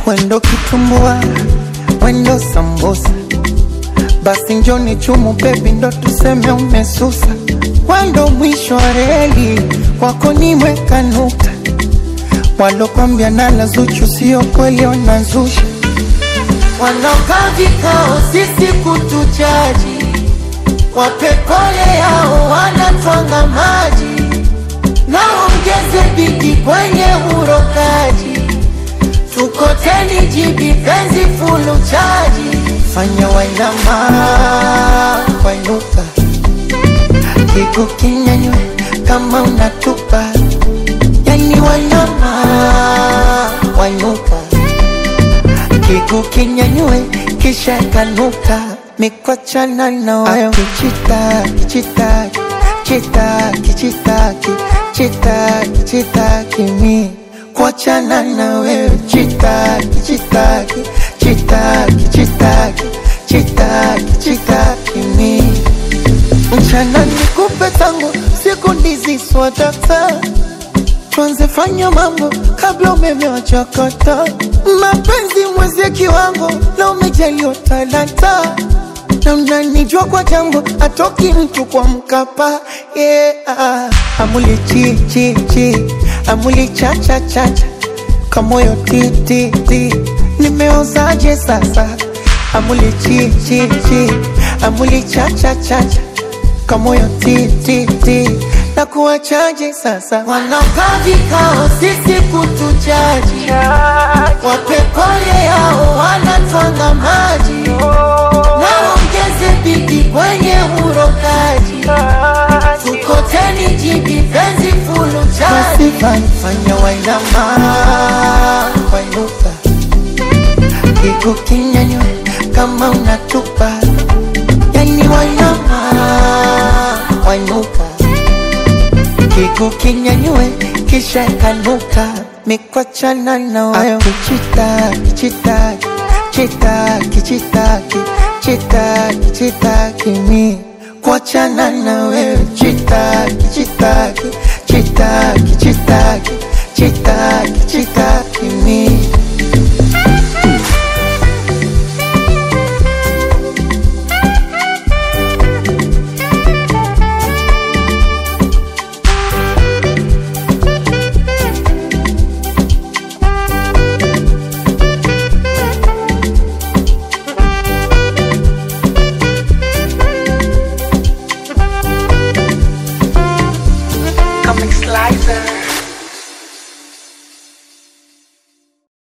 wendo kitumbua, wendo sambusa, basi njoni chumu bebi, ndo tuseme umesusa. Wendo mwisho wa reli, kwako nimeweka nukta. Walokwambia nala Zuchu sio kweli, wanazusha. Wanaokaa vikao sisi kutujaji, wape pole yao, wanatwanga maji naongeze bidi kwenye urokaji, tukoteni jibi penzi fulu chaji, fanya wainama wainuka, kigu kinyanywe kama unatupa, yani wainama wainuka, kigu kinyanywe kisha kanuka, mikwachana na wayo kichitaki chitaki chitaki chitaki chitaki chitaki mi kuachana na wewe chitaki chitaki chitaki chitaki chitaki chitaki mi mchana nikupe tangu siku ndizi swadata tuanze fanya mambo kabla umeme wachakata mapenzi mwezie kiwango na umejaliwa talanta na unanijua kwa jambo atoki mtu kwa mkapa yeah. Amuli chi chi chi amuli cha cha cha cha kamoyo ti ti ti nimeozaje sasa amuli chi chi chi amuli cha cha cha cha kamoyo ti ti ti na kuwachaje sasa wanakaa vikao sisi kutujaji wape pole yao wanatwanga maji naongeze bidi kwenye urokaji tukoteni jibi penzi fulu chaji fanya wainama wainuka kigu kinyanywe kama unatupa yani wainama wainuka kigu kinyanywe kisha kanuka mikwachana na wayo kichitaki chitaki chitaki chitaki chitaki chitaki mi kuachana na wewe chitaki chitaki chitaki chitaki chitaki chitaki mi Comic Slicer.